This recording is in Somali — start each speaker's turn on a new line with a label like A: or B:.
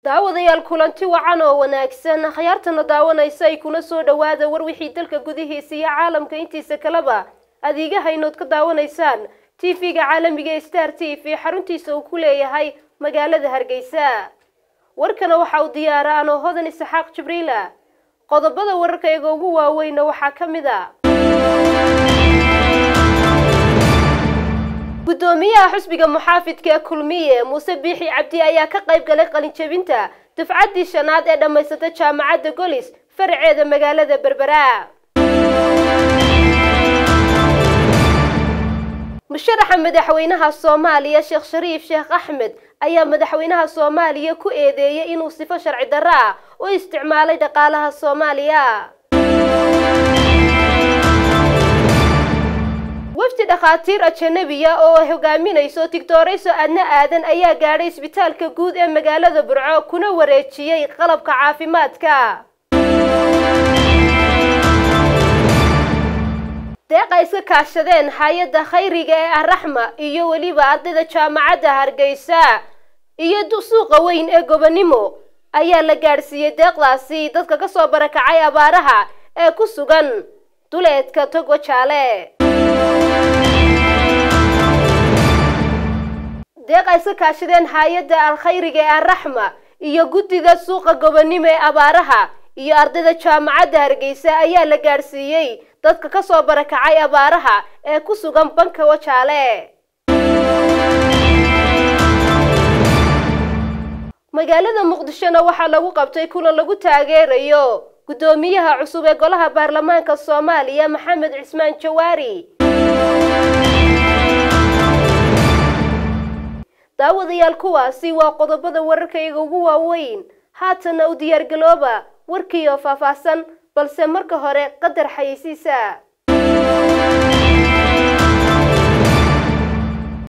A: daawadayaal kulanti wacan oo wanaagsan akhyaartana daawanaysa ay kuna soo dhowaada war wixii dalka gudihiisa iyo caalamka intiisa kaleba adeegahaynood ka daawanaysaan tv-ga caalamiga ee star t v xaruntiisa uu ku leeyahay magaalada hargeysa warkana waxa uu diyaara anoo hodan isxaaq jibriila qodobada wararkayga ugu waaweyna waxaa ka mid a gudoomiyaha xusbiga muxaafidka ee kulmiye muuse biixi cabdi ayaa ka qayb galay qalinjebinta dufcaddii shanaad ee dhammaysata jaamacadda golis faraceeda magaalada berbera musharaxa madaxweynaha soomaaliya sheekh shariif sheekh axmed ayaa madaxweynaha soomaaliya ku eedeeyay inuu sifo sharci darro ah u isticmaalay dhaqaalaha soomaaliya wafdi dhakhaatiir ajanabiya oo ay hogaaminayso tigtoorayso adna aadan ayaa gaadhay isbitaalka guud ee magaalada burco kuna wareejiyey qalabka caafimaadka deeqa iska kaashadeen hay-adda khayriga ee arraxma iyo weliba ardayda jaamacadda hargeysa iyo suuqa weyn ee gobonimo ayaa la gaadhsiiyey deeqdaasi dadka ka soo barakacay abaaraha ee ku sugan duleedka togo jaale deeqa iska kaashadeen hay-adda alkhayriga ee arraxma iyo guddiga suuqa gobonimo ee abaaraha iyo ardayda jaamacadda hargeysa ayaa la gaadhsiiyey dadka ka soo barakacay abaaraha ee ku sugan banka wajaale magaalada muqdishona waxaa lagu qabtay kulan lagu taageerayo guddoomiyaha cusub ee golaha baarlamaanka soomaaliya maxamed cismaan jawaari daawadayaal kuwaasi waa qodobada wararkayga ugu waaweyn haatana u diyaargalooba warkiioo faahfaahsan balse marka hore qadar xayeysiisa